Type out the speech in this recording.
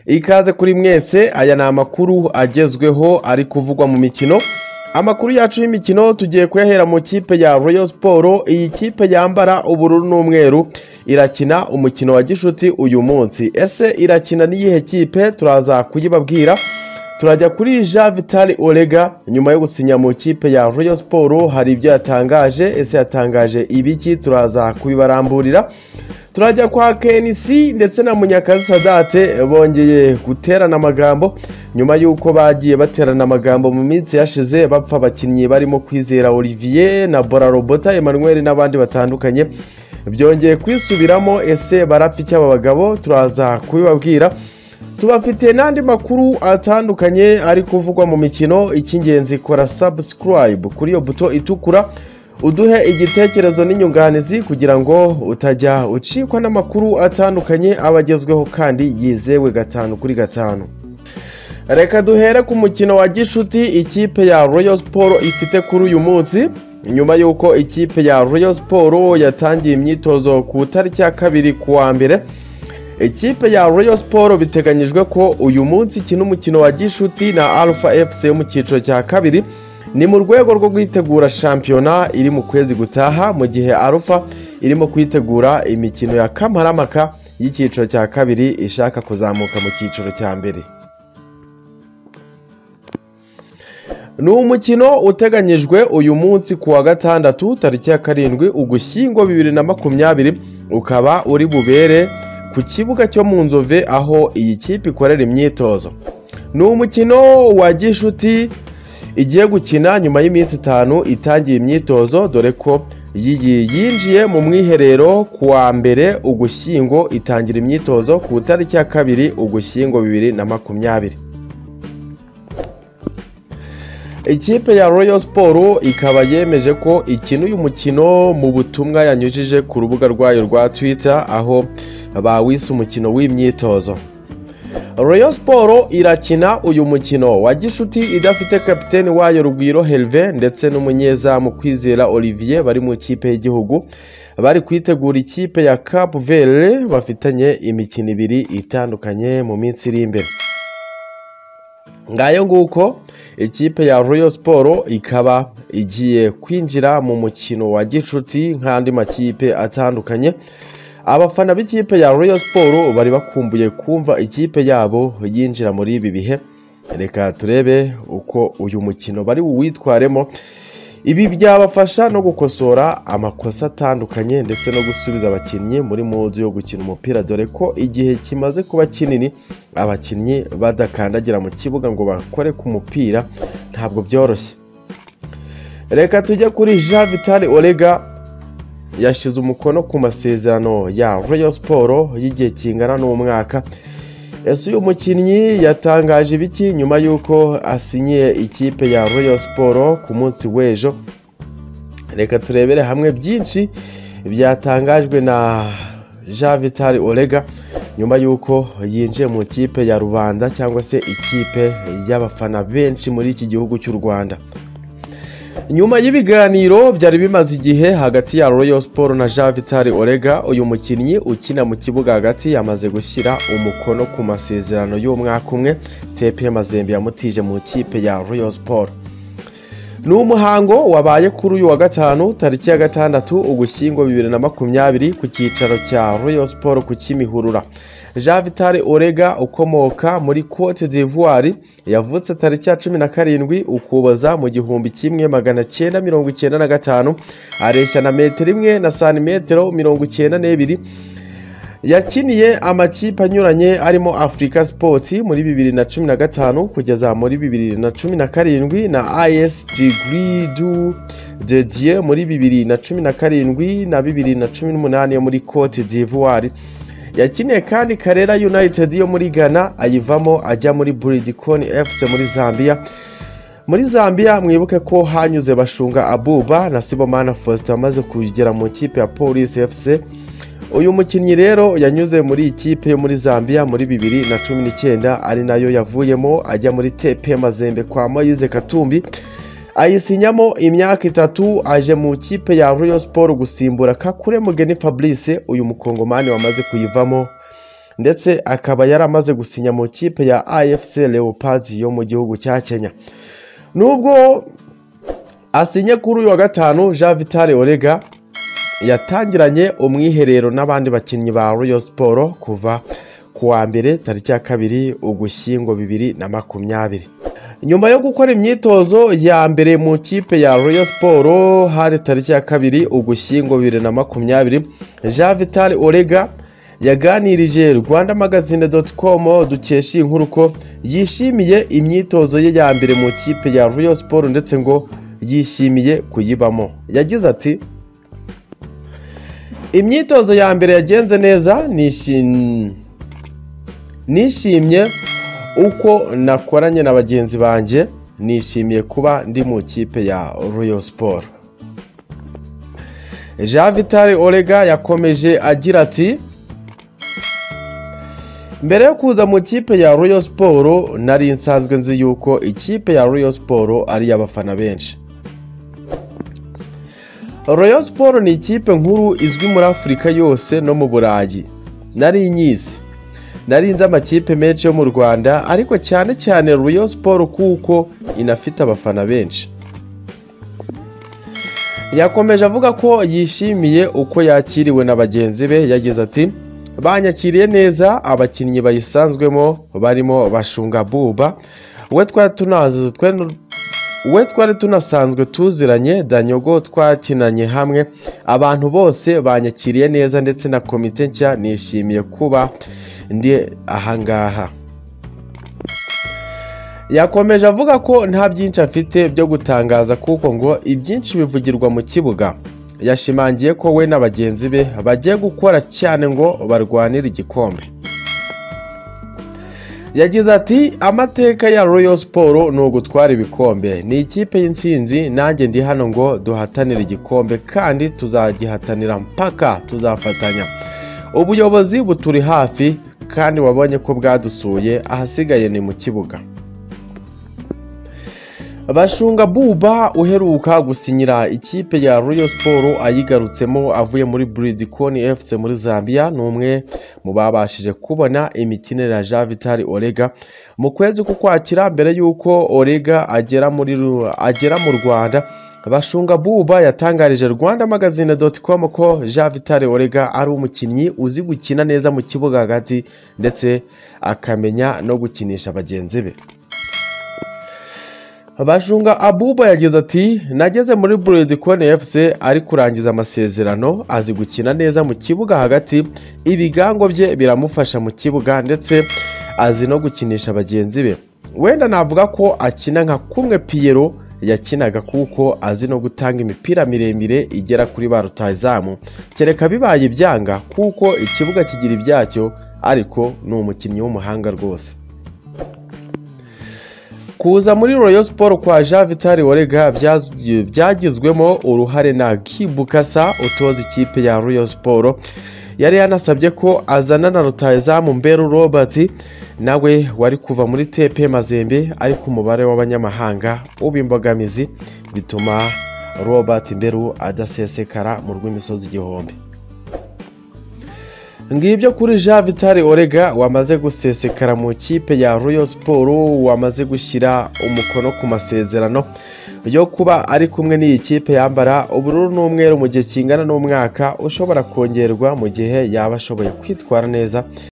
Ikaze kuri mwese aya ni amakuru agezweho ari kuvugwa mu mikino amakuru yacu y'imikino tugiye kuyahera mu kipe ya Royal Sport iyi kipe yambara ubururu n'umweru irakina umukino wa gishuti uyu munsi ese irakina n'iyihe kipe turaza kuyibabwira turajya kuri Jean Vital Orega nyuma yo gusinya mu kipe ya Royal Sport hari ibyo yatangaje ese yatangaje ibiki turaza kubibaramburira turajya kwa KNC ndetse na Munyakazi Sadate bongeye guterana amagambo nyuma y'uko bagiye baterana amagambo mu minsi yashize bapfa abakinnyi barimo kwizera Olivier na Bora Robota Emmanuel n'abandi batandukanye byongeye kwisubiramo ese barapfa iki aba bagabo turaza kubibabwira tubafite n'andi makuru atandukanye ari kuvugwa mu mikino icy'ingenzi kora sabusikarayibu kuri iyo buto itukura uduhe igitekerezo n'inyunganizi kugira ngo utajya ucikwa n'amakuru atandukanye aba agezweho kandi yizewe gatanu kuri gatanu reka duhere ku mukino wa gishuti ikipe ya royal siporo ifite kuri uyu munsi nyuma y'uko ikipe ya royal siporo yatangiye imyitozo ku itariki ya kabiri ku wa mbere ikipe ya royal siporo biteganyijwe ko uyu munsi ikina umukino wa gishuti na alpha fc yo mu cyiciro cya kabiri ni mu rwego rwo kwitegura shampiyona iri mu kwezi gutaha mu gihe alpha irimo kwitegura imikino ya kamaramaka y'icyiciro cya kabiri ishaka kuzamuka mu cyiciro cya mbere ni umukino uteganyijwe uyu munsi ku wa gatandatu tariki ya karindwi ugushyingo bibiri na makumyabiri ukaba uri bubere ku kibuga cyo mu nzove aho iyi kipe ikorera imyitozo ni umukino wa gishuti igiye gukina nyuma y'iminsi itanu itangiye imyitozo dore ko yinjiye mu mwiherero ku wa mbere ugushyingo itangira imyitozo ku itariki ya kabiri ugushyingo bibiri na makumyabiri ikipe ya royal siporo ikaba yemeje ko ikina uyu mukino mu butumwa yanyujije ku rubuga rwayo rwa twitter aho bawise umukino w'imyitozo royal siporo irakina uyu mukino wa gishuti idafite kapiteni wayo rugwiro herve ndetse n'umunyezamu kwizera olivier bari mu ikipe y'igihugu bari kwitegura ikipe ya cap vere bafitanye imikino ibiri itandukanye mu minsi iri imbere ngayo nguko ikipe ya royal siporo ikaba igiye kwinjira mu mukino wa gishuti nk'andi makipe atandukanye abafana b'ikipe ya royal siporo bari bakumbuye kumva ikipe yabo yinjira muri ibi bihe reka turebe uko uyu mukino bari buwitwaremo ibi byabafasha no gukosora amakosa atandukanye ndetse no gusubiza abakinnyi muri mudu yo gukina umupira dore ko igihe kimaze kuba kinini abakinnyi badakandagira mu kibuga ngo bakore ku mupira ntabwo byoroshye reka tujye kuri jean vitale orega yashyize umukono ku masezerano ya royal siporo y'igihe kingana n'umwaka ese uyu mukinnyi yatangaje ibiki nyuma y'uko asinyiye ikipe ya royal siporo ku munsi w'ejo reka turebere hamwe byinshi byatangajwe na jean vitale orega nyuma y'uko yinjiye mu ikipe ya rubanda cyangwa se ikipe y'abafana benshi muri iki gihugu cy'u rwanda nyuma y'ibiganiro byari bimaze igihe hagati ya royal sport na jean vitale orega uyu mukinnyi ukina mu kibuga hagati yamaze gushyira umukono ku masezerano y'umwaka umwe tepe mazembe yamutije mu kipe ya royal sport ni umuhango wabaye kuri uyu wa gatanu tariki ya gatandatu ugushyingo bibiri na makumyabiri ku cyicaro cya royal sport ku kimihurura jean vitale orega ukomoka muri cote d'ivoire yavutse tariki ya cumi na karindwi ukuboza mu gihumbi kimwe magana cyenda mirongo icyenda na gatanu areshya na metero imwe na santimetero mirongo icyenda n'ebyiri yakiniye amakipe anyuranye arimo afurika sipoti muri bibiri na cumi na gatanu kugeza muri bibiri na cumi na karindwi na is digiri du dediye muri bibiri na cumi na karindwi na bibiri na cumi n'umunani yo muri cote d'ivoire yakiniye kandi karera united yo muri ghana ayivamo ajya muri buridikoni fc muri zambia muri zambia mwibuke ko hanyuze bashunga abuba na sibomana faustin wamaze kugera mu ikipe ya polisi fc uyu mukinnyi rero yanyuze muri ikipe yo muri zambia muri bibiri na cumi n'icyenda ari nayo yavuyemo ajya muri tepe mazembe kwa moyize katumbi ayisinyamo imyaka itatu aje mu kipe ya royal sport gusimbura kakure mugeni fabrice uyu mukongomani wamaze kuyivamo ndetse akaba yaramaze gusinya mu kipe ya afc leopards yo mu gihugu cya kenya nubwo asinye kuri uyu wa gatanu jean vitale orega yatangiranye umwiherero n'abandi bakinnyi ba royal siporo kuva ku wa mbere tariki ya kabiri ugushyingo bibiri na makumyabiri nyuma yo gukora imyitozo ya mbere mu kipe ya royal siporo hari tariki ya kabiri ugushyingo bibiri na makumyabiri jean vitale orega yaganirije rwandamagazine doti komu dukesha iyi nkuru ko yishimiye imyitozo ye ya mbere mu kipe ya royal siporo ndetse ngo yishimiye kuyibamo yagize ati imyitozo ya mbere yagenze neza nishimye nishimye uko nakoranye na bagenzi banjye nishimiye kuba ndi mu kipe ya royal siporo jean vitale orega yakomeje agira ati mbere yo kuza mu kipe ya royal siporo nari nsanzwe nzi yuko ikipe ya royal siporo ari iy'abafana benshi royal siporo ni ikipe nkuru izwi muri afurika yose no mu burayi nari nyizi nari nzi amakipe menshi yo mu rwanda ariko cyane cyane royal siporo kuko inafite abafana benshi yakomeje avuga ko yishimiye uko yakiriwe na bagenzi be yagize ati banyakiriye neza abakinnyi bayisanzwemo barimo bashunga buba we twari tunazi we twari tunasanzwe tuziranye danyogo twakinanye hamwe abantu bose banyakiriye neza ndetse na komite nshya nishimiye kuba ndi ahangaha yakomeje avuga ko nta byinshi afite byo gutangaza kuko ngo ibyinshi bivugirwa mu kibuga yashimangiye ko we na bagenzi be bagiye gukora cyane ngo barwanire igikombe yagize ati amateka ya royal siporo ni ugutwara ibikombe ni ikipe y'insinzi nanjye ndi hano ngo duhatanire igikombe kandi tuzagihatanira mpaka tuzafatanya ubuyobozi buturi hafi kandi wabonye ko bwadusuye ahasigaye ni mu kibuga bashunga buba uheruka gusinyira ikipe ya royal siporo ayigarutsemo avuye muri buridikoni fc muri zambia ni umwe mu babashije kubona imikinire ya jean vitali orega mu kwezi k'ukwakira mbere y'uko orega agera muri ru- agera mu rwanda bashunga buba yatangarije rwanda magazine doti komu ko jean vitale orega ari umukinnyi uzi gukina neza mu kibuga hagati ndetse akamenya no gukinisha bagenzi be bashunga abuba yagize ati nageze muri buredikoni efuse ari kurangiza amasezerano azi gukina neza mu kibuga hagati ibigango bye biramufasha mu kibuga ndetse azi no gukinisha bagenzi be wenda navuga ko akina nka kumwe piyero yakinaga kuko azi no gutanga imipira miremire igera kuri ba rutayizamu kereka bibaye ibyanga kuko ikibuga kigira ibyacyo ariko ni umukinnyi w'umuhanga rwose kuza muri royal siporo kwa jean vitali orega byaz- byagizwemo uruhare na kibukasa utoza ikipe ya royal siporo yari yanasabye ko azana na rutayizamu mberu robert nawe wari kuva muri tepe mazembe ariko umubare w'abanyamahanga uba imbogamizi bituma robert mberu adasesekara mu rw'imisozi igihumbi ngibyo kuri jean vitale orega wamaze gusesekara mu kipe ya royal siporo wamaze gushyira umukono ku masezerano yo kuba ari kumwe n'iyi kipe yambara ubururu n'umweru mu gihe kingana n'umwaka ushobora kongerwa mu gihe yaba ashoboye kwitwara neza